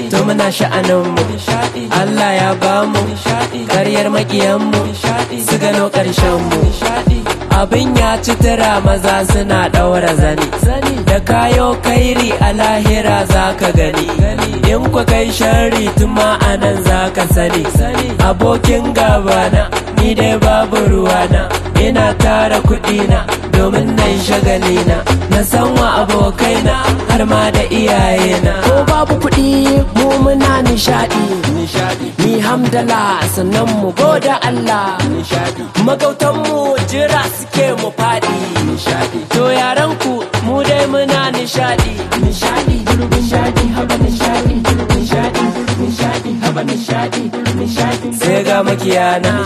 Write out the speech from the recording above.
to muna sha'aninmu Allah ya bamu karyar makiyanmu su gano ƙarshenmu abin ya ci tura maza suna ɗaura zani da kayo kairi a lahira za ka gani in kwa kai shari tuma a nan za ka sani abokin gabana ni dai babu ruwana ina tara kuɗina domin na yi shagalina na san wa abokaina har ma da iyayena ko babu kuɗi mu muna nishaɗi ni hamdala sannan mu goda Allah magautanmu jira suke mu faɗi to yaran ku mu dai muna nishaɗi nishaɗi nishaɗi haba nishaɗi nishaɗi nishaɗi haba nishaɗi nishaɗi sai ga makiyana